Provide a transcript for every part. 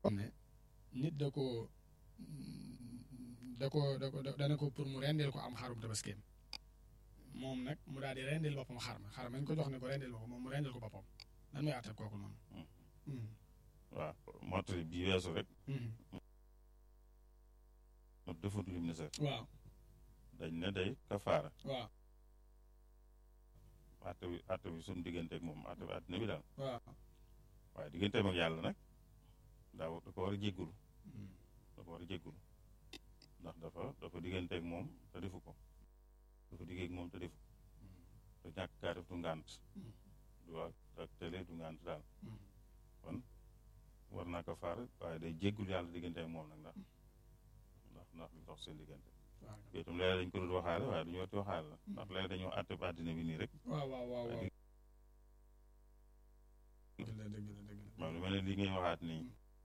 ne nit da ko da ko da ko dana ko pour mu rendil ko am xarum tabaskeem moom nag mu daal di rendil boppam xar ma xar ma ñu ko jox ne ko rendil ma ko moom mu rendil ko boppam lan mooy àtte kooku noonu. waaw mottali bii weesu rek mo defut lim ne sax waaw dañ ne day kafaara waaw àtte bi àtte bi suñu digganteeg moom àtte bi àddina bi daal waaw waaye digganteem ak yàlla nag daa da ko war a jéggulu da ko war a jéggulu ndax dafa dafa digganteeg moom te defu ko dafa diggeeg moom te defu ko te ñàkk kaa def du ngànt du ak ak télé du ngànt daal kon war naa ko faar waaye day jéggul yàlla diggante ak moom nag ndax ndax ndax li dox seen diggante yooyu itam léeg-léeg dañ ko dul waxaale waaye duñu wati waxaale la ndax léeg dañoo àtte ba àddina bi nii rek waaw waaw waaw waaw dëgg la dëgg la dëgg la maanaam lu mel ne lii ngay waxaat nii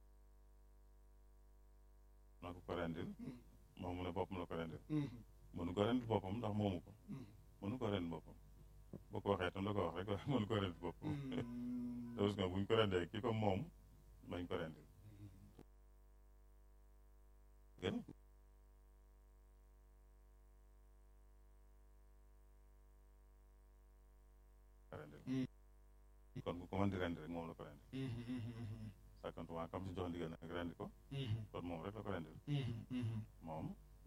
na ko ko rendil moom mu ne boppam la ko rendil mënu ko rendil boppam ndax moomu ko mënu ko rendil boppam boo ko waxee tam la ko wax rek waaye mënu ko rendil boppam te gis nga buñ ko rendee ki ko moom bañ ko rendil gën rendil kon bu ko mën di rendi rek moom la ko rendil sàkkantumaa kam si jox ndigal nag rendi ko kon moom rek la ko rendil moom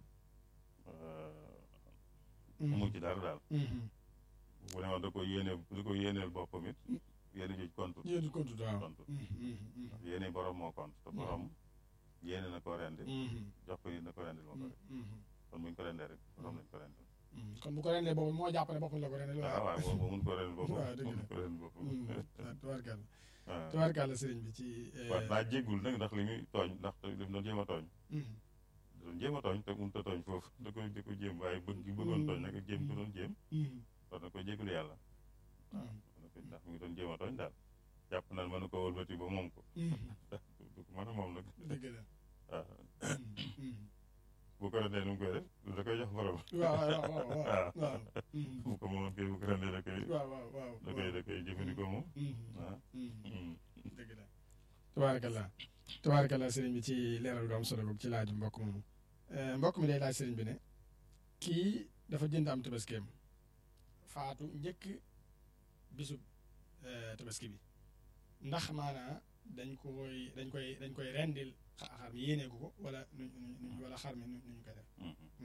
mu ci dara daal bu ne woon da ko yéene da ko yéeneel boppam it yéene joj kontu yéen kontu waaw kontu ndax yéene borom moo kont te borom yéene na ko rendi jox ko yi na ko rendil moo ko rek kon buñ ko rendee rek borom lañ ko rendil kon bu ko rendee boppam moo jàpp ne boppam la ko rendee waaw waaw boobu mun ko rendil boppam waaw dëgg la mun ko rendil boppam tubaarkàlla waaw tubaarkàlla sëriñ bi ci waaw naa jéggul nag ndax li muy tooñ ndax daf doon jéem a tooñ doon jéem a tooñ te mënut a tooñ foofu da ko da ko jéem waaye bëgg gi bëggoon tooñ nag jéem ko doon jéem war na ko jéggul yàlla waaw ndax mi ngi doon jéem a tooñ daal jàpp naan mën na ko wëlbati ba moom ko du ko mën a moom nag dëgg la waaw bu ko rendee nu mu koy def da koy jox borom waaw waaw waaw waaw bu ko moomoon kay bu ko rendee da koy waaw waaw waaw da koy da koy jëfandikoo moom waaw dëgg la tabaarakallah tabaarakallah sëriñ bi ci leeral gu am solo boobu ci laaju mbokk moomu mbokk mi day laaj sëriñ bi ne kii dafa jënd am tabaskeem faatu njëkk bisub tabaski bi ndax maanaa dañ koy dañ koy dañ koy rendil xar mi yéenee ko ko wala nuñ nuñ wala xar mi nu ñu koy def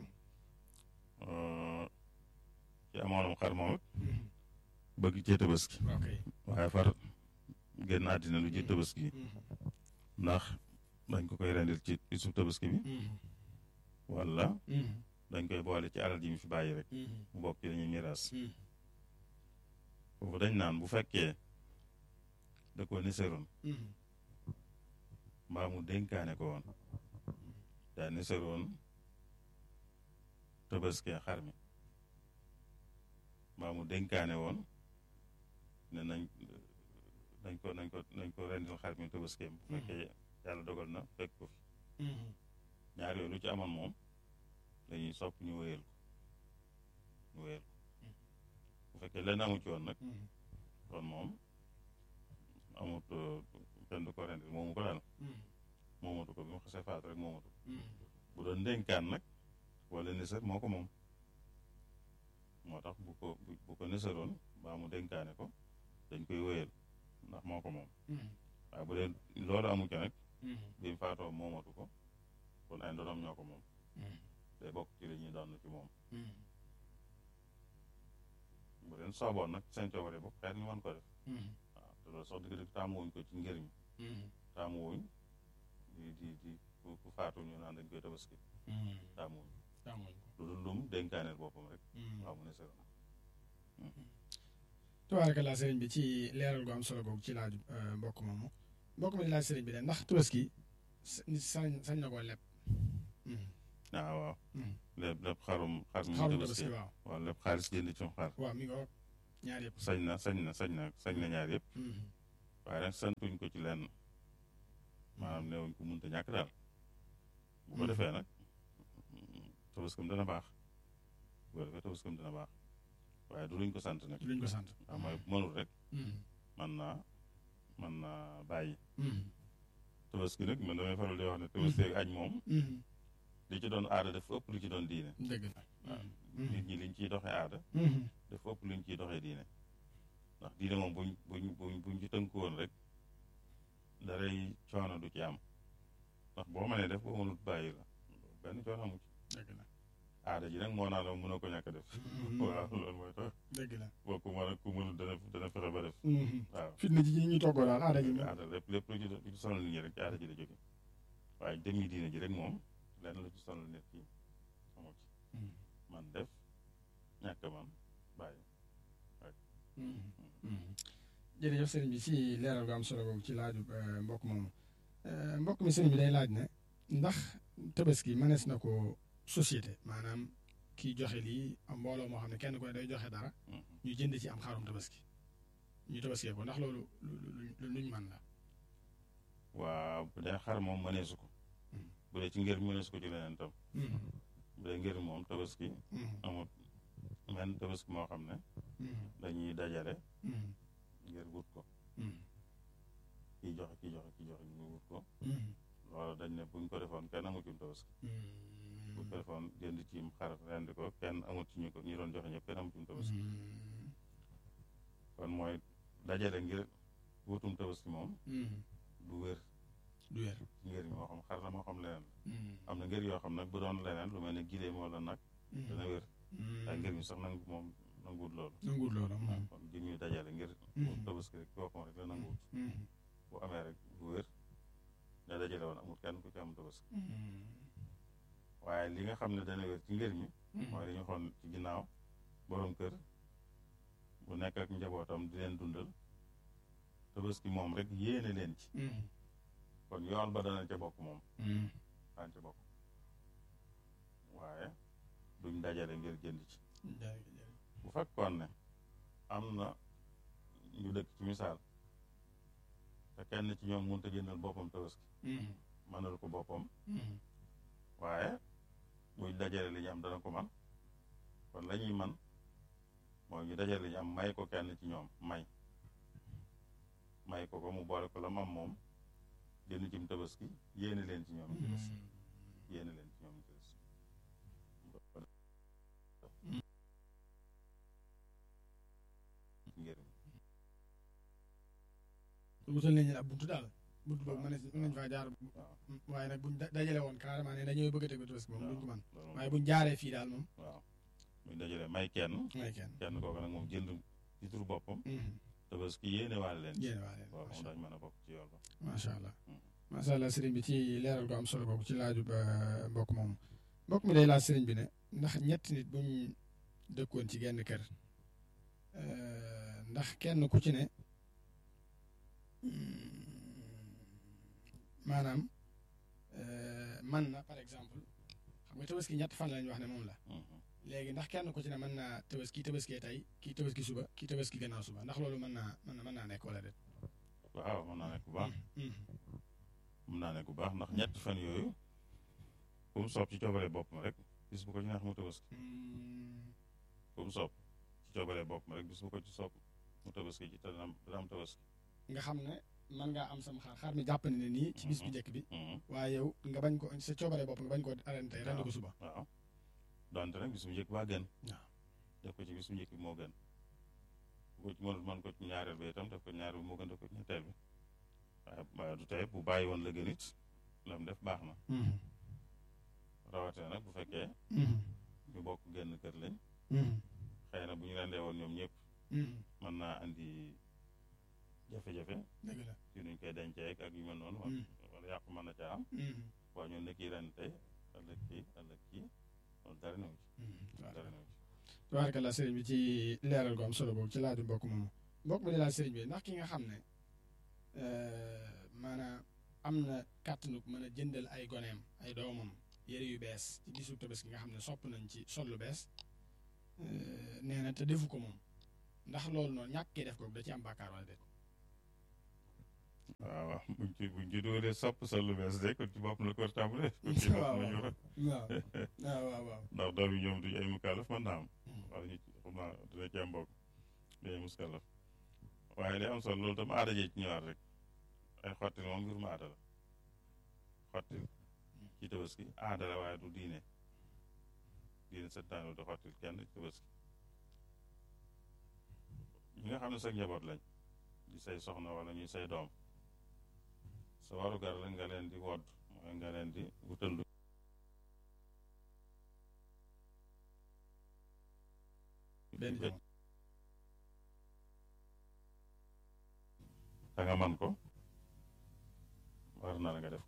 ci amoonam xar moom it bëgg cee tabaski ok waaye far génn àddina lu ci tabaski ndax dañ ko koy rendil ci bisub tabaski bi wala dañ koy boole ci alal ji mu fi bàyyi rek mu bokk ci dañuy miraas foofu dañ naan bu fekkee da ko niseroon mbaa mu dénkaane ko woon daa niseroon tabaski xar mi mbaa mu dénkaane woon ne nañ nañ ko nañ ko nañ ko rendil xar mi tabaskeem bu fekkee yàlla dogal na fekk ko fi ñaar yooyu lu ci amoon moom dañuy sopp ñu wéyal ko ñu wéyal ko bu fekkee lenn amu ci woon nag kon moom amut kenn du ko rendil moomu ko daal moomatu ko bi mu xasee faatu rek moomatu ko bu doon ndénkaan nag wala nisar moo ko moom moo tax bu ko bu ko nisaroon baa mu dénkaane ko dañ koy wéyal ndax moo ko moom waaye bu dee loolu amu ci nag bi mu faatoo moomatu ko kon ay ndonom ñoo ko moom day bokk ci li ñuy doon ci moom bu leen sooboon nag seen coobare bopp xeet ñu mën ko def waaw te loolu sax dëgg dëgg taamuwuñ ko ci ngër mi taamuwuñ di di di ku faatu ñu naan dañ koy tabaski taamuwuñ lu dul lum dénkaaneel boppam rek waaw mu ne sero tabaarakallaa sëriñ bi ci leeral gu am solo googu ci laaju mbokk moomu mbokk mi di laaj sëriñ bi de ndax tabaski nit sañ sañ na koo leb waaw waaw lépp lépp xarum xar mi xarum tabaski tabaski waaw waaw lépp xaalis jënd ci xar waaw mi nga wax ñaar yëpp sañ na sañ na sañ na sañ na ñaar yëpp waaye nag santuñ ko ci lenn maanaam neewuñ ko munta ñàkk daal bu ko defee nag tabaskam dana baax bu ko defee tabaskam dana baax waaye du luñ ko sant nag luñ ko sant waaw mooy mënul rek man naa man naa bàyyi tabaski nag man damay faral di wax ne tabaski ak aj moom li ci doon aada dafa ëpp lu ci doon diine dëgg la waaw nit ñi liñ ciy doxee aada dafa ëpp luñ ciy doxee diine ndax diine moom buñ buñ buñ buñ ci tënku woon rek daray coono du ci am ndax boo mënee def boo mënut bàyyi la benn coono amu ci dëgg la aada ji nag moo naa la mënoo ko ñàkk a def waaw loolu mooy tax dëgg la boo ko mën a ku mënut dana dana fexe ba def waaw fitna ji ñu toggoo daal aada ji moom aada lépp lépp lu ci lu ci sonal nit ñi rek ci aada ji la jóge waaye demi diine ji rek moom lenn lu ci sonal nit ki amu ci man def ñàkk man bàyyi jërëjëf sëriñ bi ci leeral gu am solo boobu ci laaju mbokk moomu mbokk mi sëriñ bi day laaj ne ndax tabaski mënees na ko société maanaam kii joxe lii am mbooloo moo xam ne kenn ku ne day joxe dara ñu jënd ci am xarum tabaski ñu tabaskee ko ndax loolu lu luñ mën la waaw bu dee xar moom mëneesu ko bu dee ci ngir mëneesu ko ci leneen tam bu dee ngir moom tabaski amut men tabaski moo xam ne dañuy dajale ngir wut ko kii joxe kii joxe kii joxe ñu wut ko loolu dañ ne buñ ko defoon kenn amut ci tabaski buñ ko defoon jënd ci xar rendi ko kenn amut ci ñu ko ñi doon joxe ñëpp kenn amut ci tabaski kon mooy dajale ngir wutum tabaski moom du wér du wér ci ngir moo xam xar la moo xam leneen am na ngir yoo xam nag bu doon leneen lu mel ne gileem wala nag dana wér ay ngir mi sax nangu moom nanguwut loolu nanguwut loolu kon ji ñuy dajale ngir wut tabaski rek boppam rek la nanguwut bu amee rek bu wér ne dajale woon amul kenn ku ci am tabaski waaye li nga xam ne dana wér ci ngir mi mooy li ñu xool ci ginnaaw borom kër bu nekk ak njabootam di leen dundal tabaski moom rek yéene leen ci kon yoon ba dana ca bokk moom daan ca bokk waaye duñ dajale ngir jënd ci bu fekkoon ne am na ñu dëkk ci misaal te kenn ci ñoom mënut a jëndal boppam tabaski mënal ko boppam waaye buñ dajale li ñu am dana ko man kon la ñuy man mooy ñu dajale li ñu am may ko kenn ci ñoom may may ko ko mu boole ko la mu am moom jënd cim tabaski yéene leen ci ñoom ci des yéene leen ci ñoom ci des ngir wutal nañu ab buntu daal buntu boobu mën nañ faa jaar waaye nag buñ dajale woon carrément ne dañoo bëgg a teg tabaski moom duñ ko mën waaye buñ jaaree fii daal moom waaw buñ dajale may kenn may kenn kenn kooku nag moom jënd ci turu boppam tabaski yéene waale leen yéene waale waaw moom dañ mën a bokk ci yoon ba macha allah macha allah sëriñ bi ci leeral gu am solo boobu ci laaju ba mbokk moomu mbokk mi day laaj sëriñ bi ne ndax ñetti nit buñ dëkkoon ci genn kër ndax kenn ku ci ne maanaam man na par exemple xam nga tabaski ñett fan lañ wax ne moom la léegi ndax kenn ku ci ne mën naa tabaski kii tabaskee tey kii tabaski suba kii tabaski gannaaw suba ndax loolu mën naa mën na mën naa nekk wala déet waaw mën naa nekk bu baax mën naa nekk bu baax ndax ñetti fan yooyu bu mu soob ci coobare boppam rek bis bu ko ci neex mu tabaski bu mu soob ci coobare boppam rek bis bu ko ci soob mu tabaski ci te dana am dana am tabaski nga xam ne mën ngaa am sam xaar xaar mi jàpp ne nii ci bis bu njëkk bi waaye yow nga bañ ko sa coobare bopp nga bañ ko arène tey rend ko suba waaw donte nag bis bu njëkk baa gën waaw def ko ci bis bu njëkk bi moo gën bu ko ci mënul mën ko ci ñaareel bi itam def ko ñaareel bi moo gën def ko ci ñetteel bi waaye waaye du tey bu bàyyi woon la gën it la mu def baax na rawatina nag bu fekkee ñu bokk genn kër lañ xëy na bu ñu rendee woon ñoom ñëpp mën naa andi jafe-jafe dëgg la ci nuñ koy dencee ak yu mel noonu wala yàqu mën na caa am waaye ñun ne kii ren tey ëllëg kii ëllëg kii loolu dara newu ci dara newu ci tabaarkalla sëriñ bi ci leeral gu am solo boobu ci laaju mbokk moomu mbokk mi di laaj sëriñ bi ndax ki nga xam ne maanaam am na kàttanu mën a jëndal ay goneem ay doomam yére yu bees ci bisu tabaski nga xam ne sopp nañ ci sol lu bees nee na te defu ko moom ndax loolu noonu ñàkk kee def ko da ci am bàkkaar wala déet waaw waaw buñ ci buñ ci dóoree sopp sol lu bees de kon ci bopp la ko war tàmbalee waaw waaw waaw waaw ndax doom yi ñoom duñu ay mukallaf mën naa am wala ñu xam naa dina ci am mbokk day muskallaf waaye li am solo loolu tam aada jee ci ñëwaat rek ay xotti moom mbir mu aada la xottil ci tabaski aada la waaye du diine diine santaane di xottil kenn ci tabaski ñi nga xam ne sa njaboot lañ di say soxna wala ñuy say doom sa warugar la nga leen di wodd mooy nga leen di wutal lu benn jamono te nga man ko war na la nga def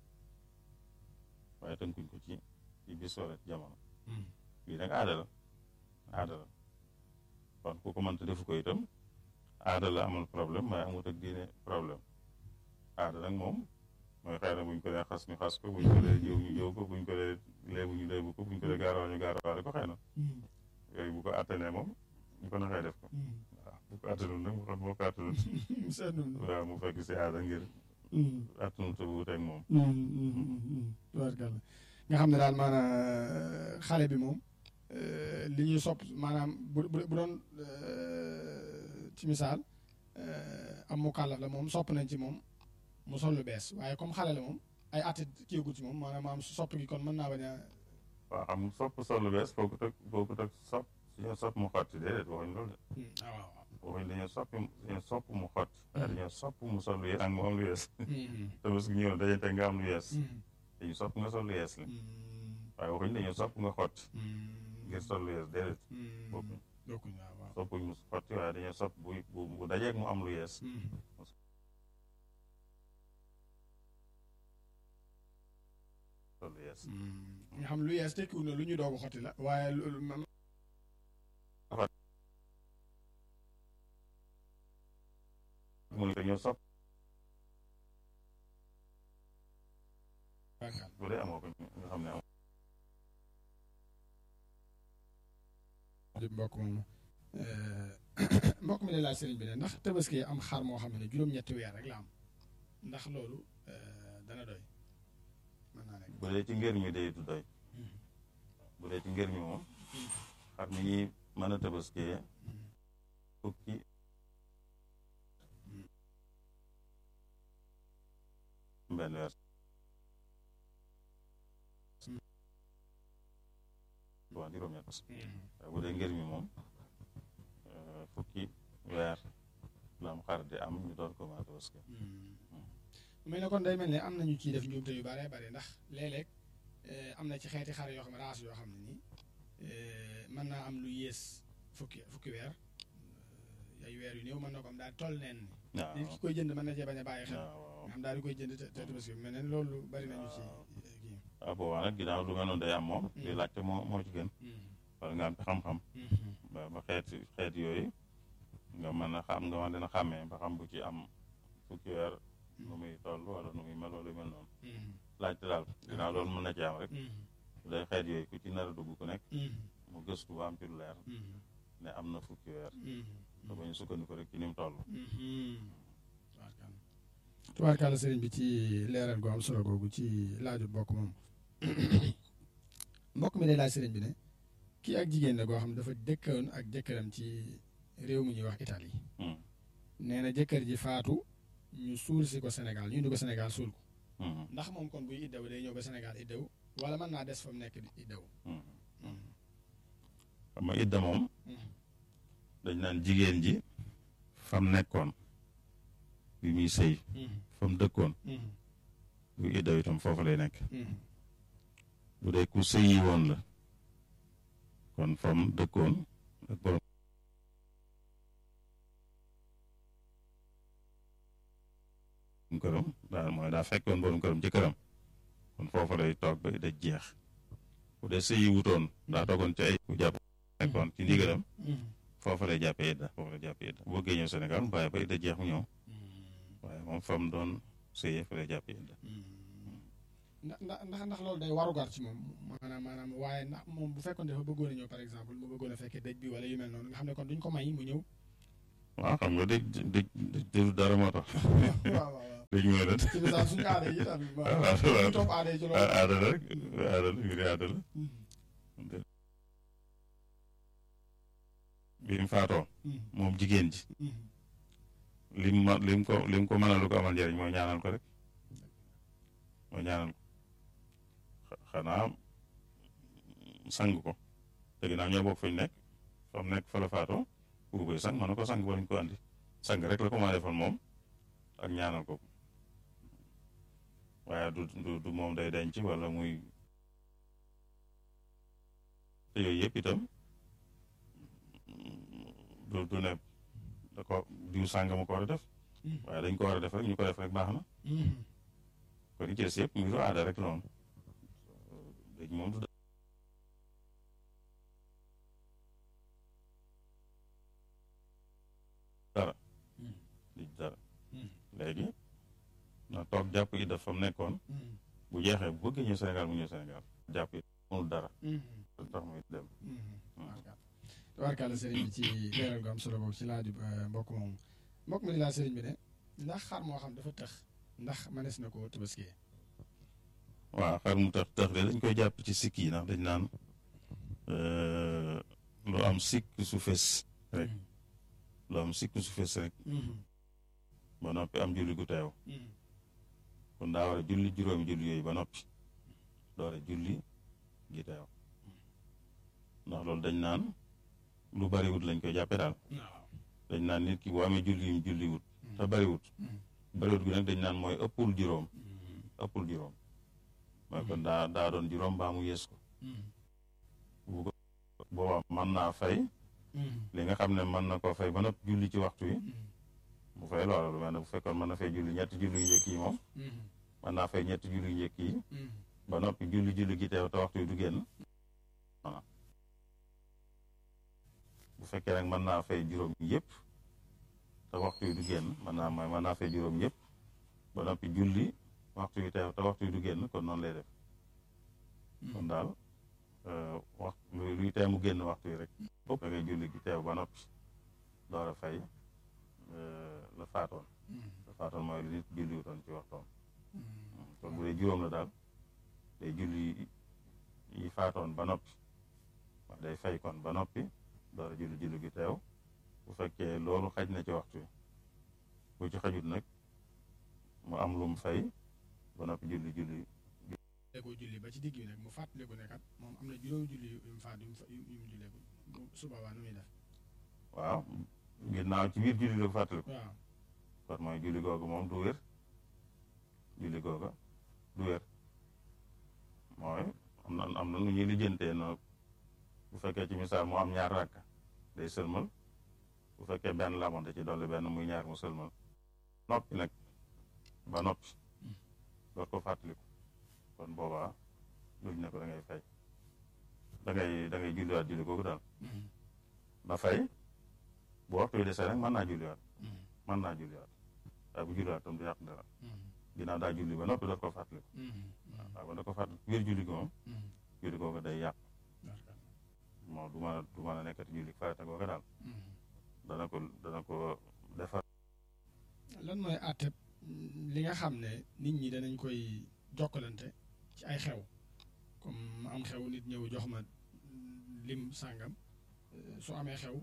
waaye tënkuñ ko ci ci bis wala ci jamono bii nag aada la aada la kon ku ko mënta defu ko itam aada la amul problème waaye amut ak diine problème aada nag moom mooy xëy na buñ ko dee xas ñu xas ko buñ ko dee jiw ñu jiw ko buñ ko dee léebu ñu léebu ko buñ ko dee gaarawaal ñu gaarawaale ko xëy na yooyu bu ko attanee moom ñu ko naxee def ko waaw bu ko attanul nag mu xam boo ko attanul waaw mu fekk si aada ngir attanul te wuuteeg moom tubaarkàlla nga xam ne daal maanaam xale bi moom li ñuy sopp maanaam bu bu doon ci misaal am mu kàllaf la moom sopp nañ ci moom mu sol lu bees waaye comme xale la moom ay atit kiigul ci moom maanaam maam sopp gi kon mën naa bañ a waaw xam sopp sol lu bees foo ko teg foo ko teg sopp suñu sopp mu xotti déedéet waxuñ loolu de waaw waxuñ dañoo sopp dañoo sopp mu xotti waaye dañoo sopp mu sol lu yees ak mu am lu yees te parce que ñëw dañuy teg nga am lu yees dañu sopp nga sol lu yees li waaye waxuñ dañoo sopp nga xotti ngir sol lu yees déedéet bokkuñ bokkuñ waaw waaw soppuñ mu xotti waaye dañoo sopp bu bu bu dajeeg mu am lu yees sol lu yees nga xam lu yees tekkiwul ne lu ñu doog a xotti la waaye lu mu ne dañoo sopp bu dee amoo ko nga xam ne am di mbokk moom mbokk mi de laaj sëriñ bi ne ndax tabaski am xar moo xam ne juróom-ñetti weer rek la am ndax loolu dana doy mën naa nekk bu dee ci ngër mi day du doy bu dee ci ngër mi moom xar mi ñuy mën a tabaskiyee fukki benn weer waaw juróom-ñett waaye bu dee ngër mi moom fukki weer la am xar di am ñu doon ko mën a tabaski mais ne kon day mel ne am nañu ciy def njuumte yu bare bare ndax léeg-léeg am na ci xeeti xar yoo xam ne raas yoo xam ne nii mën naa am lu yées fukki fukki weer ay weer yu néew mën na ko am daal toll neen ni waaw nit ki koy jënd mën na cee bañ a bàyyi xel waaw nga xam daal di koy jënd te te tabaski mel ne loolu bari nañu ci kii waaw boobaa nag ginnaaw lu mel noonu day am moom di laajte moo moo ci gën wala nga am ci xam-xam ba ba xeet xeet yooyu nga mën a xam nga mën dina xàmmee ba xam bu ci am fukki weer nu muy toll wala nu muy mel wala yu mel noonu laajte daal ginnaaw loolu mën na ci am rek bu dee xeet yooyu ku ci nar a dugg ku nekk mu gëstu ba am ci lu leer ne am na fukki weer te bañ a sukkandiku rek ci ni mu toll tubaarkàlla sëriñ bi ci leeral gu am solo googu ci laaju bokk moom mbokk mi day laaj sëriñ bi ne kii ak jigéen la goo xam ne dafa dëkkoon ak jëkkëram ci réew mi ñuy wax Italie nee na jëkkër ji faatu ñu suul si ko Sénégal ñu indi ko Sénégal suul ko ndax moom kon buy iddaw day ñëw ba Sénégal iddaw wala mën naa des fa mu nekk di iddaw xam nga idda moom dañ naan jigéen ji fam nekkoon bi muy sëy fa mu dëkkoon bu iddaw itam foofu lay nekk bu dee ku sëyi woon la kon fa mu dëkkoon ak borom këram daal mooy daa fekkoon borom këram ci këram kon foofu lay toog ba idda jeex bu dee sëyi wutoon daa toogoon ci ay ku jàpp nekkoon ci ndigalam foofu lay jàppee idda foofu lay jàppee idda boo génnee Sénégal mu bàyyi ba idda jeex mu ñëw waaye moom fa mu doon sëyee fa lay jàppee idda ndax ndax ndax loolu day warugar ci moom maanaam maanaam waaye ndax moom bu fekkoon dafa bëggoon a ñëw par exemple mu bëggoon a fekkee dëj bi wala yu mel noonu nga xam ne kon duñ ko may mu ñëw. waaw xam nga dëj dëj dëj dara moo tax. waaw waaw dëj mooy lan. ci misaal suñu aada yi tam. waaw waaw ñu topp aada yi ci loolu. aada la rek aada la mbiri aada la. bi mu faatoo. moom jigéen ji. lim ma lim ko lim ko mënal lu ko amal njëriñ mooy ñaanal ko rek. ma ñaanal ko xanaa sang ko te ginnaaw ñoo bokk fañ nekk fa mu nekk fa la faatoo bu koy sang mën na ko sang ba ñu ko andi sang rek la ko mën a defal moom ak ñaanal ko waaye du du du moom day denc wala muy te yooyu yëpp itam du du ne da ko diw sàng ma ko war a def waaye dañ ko war a def rek ñu ko def rek baax na kon i cees yëpp muy du aada rek noonu léegi moom du dara di dara léegi na toog jàpp i daf fa mu nekkoon bu jeexee bu bëgg ñëw Sénégal mu ñëw Sénégal jàpp it mënul dara tax muy dem tabarkàlla sëriñ bi ci leeral gu am solo boobu ci laaju mbokk moomu mbokk mi di laa sëriñ bi ne ndax xar moo xam dafa tëx ndax manees na ko tabaskiyee waaw xar mu tax tax de dañ koy jàpp ci sikk yi ndax dañ naan lu am sikk su fes rek lu am sikk su fes rek ba noppi am julli gu teew kon daa war a julli juróomi julli yooyu ba noppi doore julli gi teew ndax loolu dañ naan lu bariwut lañ koy jàppe daal dañ naan nit ki boo amee julli yum julliwut te bariwut bariwut gi nag dañ naan mooy ëppul juróom ëppul juróom mooy kon daa daa doon juróom baa mu yées ko bu ko boobaa mën naa fay li nga xam ne mën na koo fay ba noppi julli ci waxtu yi bu fay loola lu mel ne bu fekkoon mën na fay julli ñetti julli yu njëkk yi moom mën naa fay ñetti julli yu njëkk yi ba noppi julli julli gi teew te waxtu yi du génn bu fekkee nag mën naa fay juróom yëpp te waxtu yi du génn mën naa mooy mën naa fay juróom yëpp ba noppi julli waxtu yi teew te waxtu yi du génn kon noonu lay def kon daal wax luy tee mu génn waxtu yi rek bopp da ngay julli gi teew ba noppi door a fay la faatoon la faatoon mooy lu nit julli wutoon ci waxtoon kon bu dee juróom la daal day julli yi faatoon ba noppi wax day fay kon ba noppi door a julli julli gi teew bu fekkee loolu xaj na ci waxtu yi bu ci xajut nag mu am lu mu fay ba noppi julli julli ko julli ba ci digg bi nag mu fàttaliku ne kat moom am na juróomi julli yu mu faat yu mu jullee ko su boobaa nu muy def waaw ginnaaw ci biir julli la ko fàttaliku waaw kon mooy julli googu moom du wér julli googa du wér mooy am na am na nu ñuy lijjantee no bu fekkee ci misaal mu am ñaar rakk day sëlmal bu fekkee benn la amoon da ci dolli benn muy ñaar mu sëlmal noppi nag ba noppi door ko fàttaliku kon boobaa luñ ne ko da ngay fay da ngay da ngay julliwaat julli googu daal ba fay bu waxtu wi desee nag mën naa julliwaat mën naa julliwaat waaye bu julliwaat tam du yàq dara ginnaaw daa julli ba noppi door ko fàttaliku waaw ba da ko fàttaliku biir julli gi moom julli googu day yàq moo du mën a du mën a nekkati julli farata googu daal dana ko dana ko defar lan mooy àtte li nga xam ne nit ñi danañ koy jokkalante ci ay xew comme ma am xew nit ñëw jox ma lim sàngam su amee xew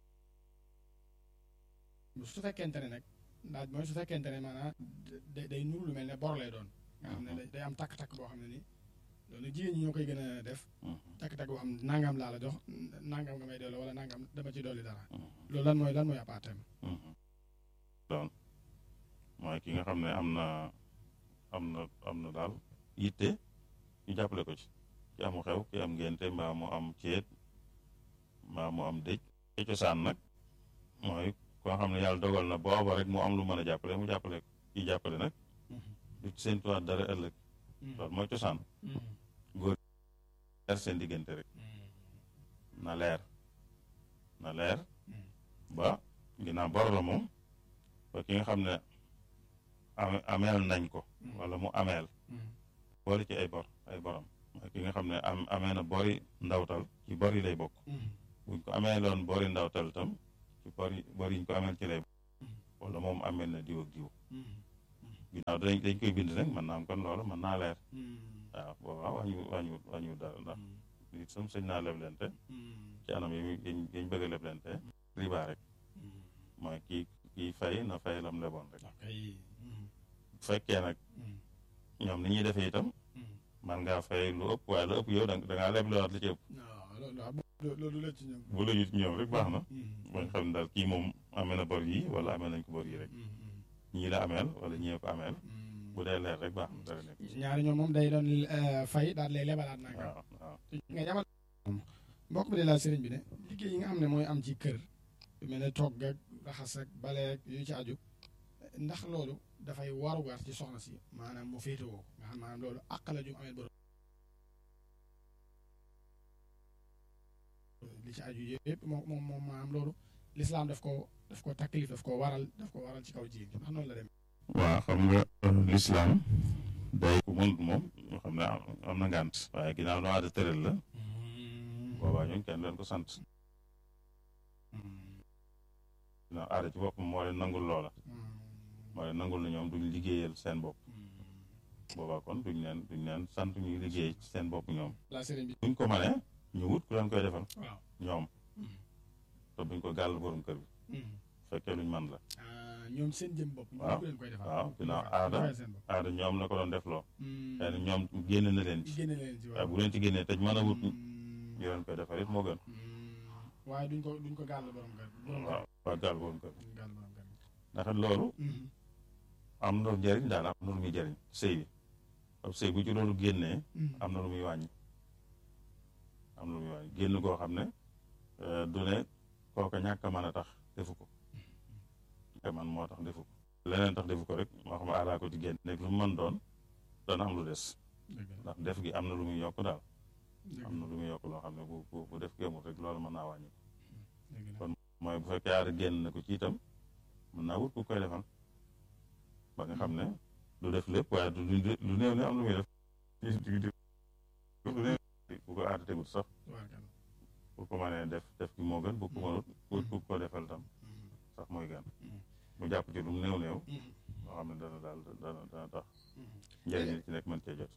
su fekkente ne nag laaj mooy su fekkente ne maanaam day nuru lu mel ne bor lay doon nga xam ne day am takk-takk boo xam ne ni loolu jigéen ñi ñoo koy gën a def takk-takk boo xam ne nangam laa la jox nangam nga may delloo wala nangam dama ci dolli dara loolu lan mooy lan mooy apaateem doon mooy ki nga xam ne am na am na am na daal yitte ñu jàppale ko ci ki amu xew ki am ngénte mbaa mu am ceet mbaa mu am dëj ci cosaan nag mooy koo xam ne yàlla dogal na booba rek mu am lu mën a jàppale mu jàppale ko kii jàppale nag du ci seen tuwaat dara ëllëg loolu mooy cosaan góor leer seen diggante rek na leer na leer ba ginnaaw bor la moom ba ki nga xam ne ameel nañ ko wala mu ameel boole ci ay bor ay borom mooy ki nga xam ne am amee na bori ndawtal ci bor yi lay bokk buñ ko amee loon bori ndawtal tam ci bori bor yiñ ko ameel ci lay bokk wala moom ameel na diw ak diw ginnaaw dañ dañ koy bind rek mën naa am kon loolu mën naa leer waaw boobaa wàññu wàññu wàññu dara ndax nit sam sëñ naa leblente ci anam yi yañ bëgg a leblente riba rek mooy kii kii fay na fay lam leboon rek bu fekkee nag ñoom ni ñuy defee itam man ngaa fay lu ëpp waaye lu ëpp yow da ngaa leb lewaat li ci ëpp loolu la ci ñoom bu la ci ñoom rek baax na ba nga xam ne daal kii moom amee na bor yi wala amee nañ ko bor yi rek ñii la ameel wala ñii ko ameel bu dee leer rek baax na dara nekk ñaari ñoom moom day doon fay daal lay lebalaat nag waaw waaw nga jamal mbokk bi de laa sëriñ bi ne liggéey yi nga xam ne mooy am ci kër mel ne togg ak raxas ak bale ak yu ci aju ndax loolu dafay warugar ci soxna si maanaam mu féetewoo nga xam maanaam loolu àq la ju amee borom li ci aju yëpp moom moom moom maanaam loolu lislaam daf ko daf ko taklif daf ko waral daf ko waral ci kaw jigéen ndax noonu la dem waaw xam nga lislaam day ku mënut moom ñoo xam ne am na ngànt waaye ginnaaw lu aada tëral la boobaa ñun kenn leen ko sant ginnaaw aada ci boppam moo leen nangul loola moo leen nangul na ñoom duñ liggéeyal seen bopp boobaa kon duñ leen duñ leen sant ñuy liggéey ci seen bopp ñoom la sëriñ bi buñ ko mënee ñu wut ku leen koy defal waaw ñoom te buñ ko gàll borom kër bi fekkee luñ man la ñoom seen jëm bopp ñu waaw leen koy defal waaw ginnaaw aada seen bopp aada ñoom la ko doon defloo xëy na ñoom génn na leen ci génne leen ci waaye bu leen ci génnee te mën a wut ñu leen koy defal it moo gën waaye duñ ko duñ ko gàll borom kër borom kër waaw waa gàll borom kër duñ gàll borom kër ndax loolu am na njëriñ daal am na lu muy jëriñ sëy bi ab sëy bu ci loolu génnee am na lu muy wàññi am na lu muy wàññi génn koo xam ne du ne kooka ñàkk a mën a tax defu ko ñàkk man moo tax defu ko leneen tax defu ko rek moo xam aadaa ko ci génn nekk lu mu mën doon dana am lu des ndax def gi am na lu muy yokk daal am na lu muy yokk loo xam ne bu bu bu def gi amul rek loolu mën naa wàññi kon mooy bu fekkee aada génn na ko ci itam mën naa wut ku koy defal ba nga xam ne du def lépp waaye du lu néew ne am lu muy def lu néew bu ko aada tegut sax bu ko mënee def def gi moo gën bu ko mënut wut ku ko defal tam sax mooy gën mu jàpp ci lu mu néew néew loo xam ne dana daal dana dana tax njëriñ li ci nekk mën cee jot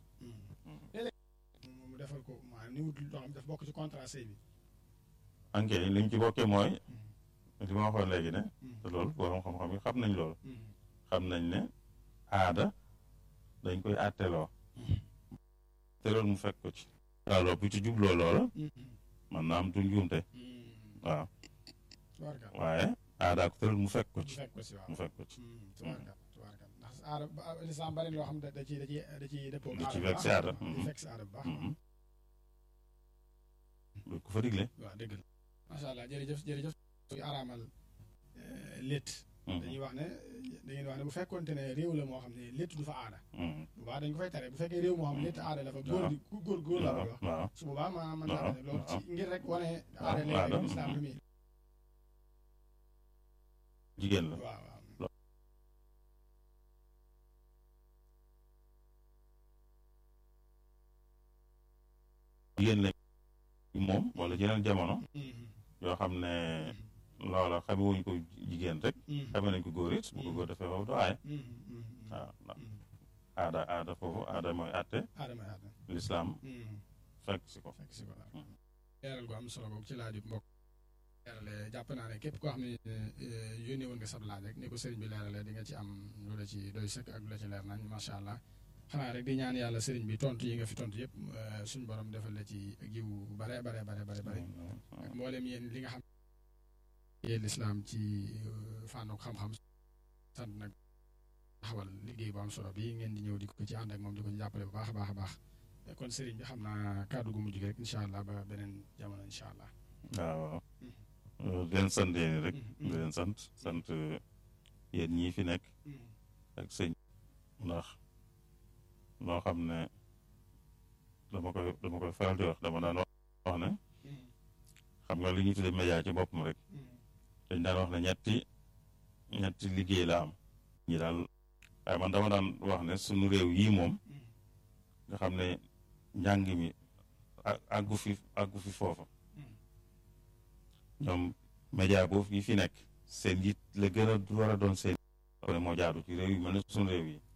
mu defal ko maanaam ni wut loo xam daf bokk ci contrat sëy bi anke li mu ci bokkee mooy li ma waxoon léegi ne te loolu borom xam-xam yi xam nañ loolu xam nañ ne aada dañ koy àtteloo te loolu mu fekk ko ci alors bu ci jubloo loola man naa am tu njuumte waaw waaye aada ko tëral mu fekk ko ci fekk ko si waaw mu fekk ko ci tubaarkal tubaarkal ndax aada lislaam bari loo xam ne da ci da ci da ci dëppoo da ci fekk si aada di fekk si aada bu baax lu ko fa digle waaw dëgg la macha allah jërëjëf jërëjëf yu araamal létt dañuy wax ne dañuy wax ne bu fekkonte ne réew la moo xam ne létt du fa aada bu baax dañ ko fay tere bu fekkee réew moo xam ne létt aada la fa góor di góor góor la wax waaw su boobaa ma mën naa ne loolu ci ngir rek wane aada léegi islam lu muy jigéen la waaw waaw jigéen lañ moom wala yeneen jamono yoo xam ne loola xame wuñ ko jigéen rek xame nañ ko góor it bu ko góor defee foofu du aaye waaw ndax aada aada foofu aada mooy àtte aada mooy aada lislaam fekk si ko fekk si ko waaw leeral gu am solo boobu ci laaju mbokk leerale jàpp naa ne képp koo xam ne yónnee woon nga sab laaj rek ni ko sëriñ bi leerale di nga ci am lu la ci doy sëkk ak lu la ci leer nañ macha allah xanaa rek di ñaan yàlla sëriñ bi tontu yi nga fi tontu yëpp suñu borom defal la ci jiw bare bare bare bare bare ak mboolem yéen li nga xam yéen lislaam ci fànnu xam-xam sant nag taxawal liggéey bu am solo bi ngeen di ñëw di ko ci ànd ak moom di ko ci jàppale bu baax a baax a baax kon sëriñ bi xam naa kàddu gu mujj gi rek incha allah ba beneen jamono incha allah. waaw di leen sant yéen rek di leen sant sant yéen ñii fi nekk ak sëñ ndax loo xam ne dama koy dama koy faral di wax dama daan wax ne xam nga li ñuy tuddee média ci boppam rek dañ daan wax ne ñetti ñetti liggéey la am ñi daal waaye man dama daan wax ne suñu réew yii moom nga xam ne njàng mi àggu fi àggu fi foofa ñoom média boobu yi fi nekk seen yit la gën a war a doon seen ne moo jaadu ci réew yi mel ne suñu réew yi